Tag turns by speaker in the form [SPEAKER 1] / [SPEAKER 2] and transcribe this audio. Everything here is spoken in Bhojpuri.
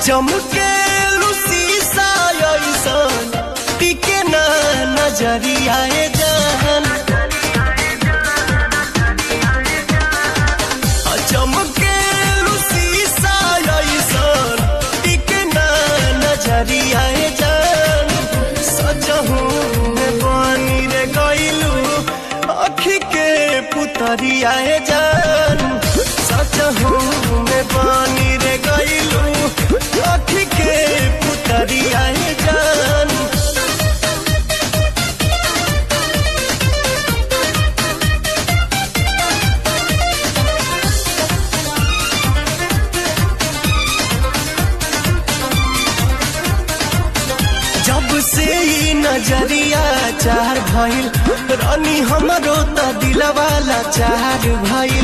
[SPEAKER 1] चमके शीशा ऐसन टिके ना नजरिया जहन चमके शीशा ऐसन टिके ना नजरिया जहन सजहू में पानी रे गइलू अखी के पुतरिया जान सजहू में पानी रे गइलू अखी के पुतरिया जान जब से ई नजरिया चार भइल रानी हमरो त दिलवाला चार भइल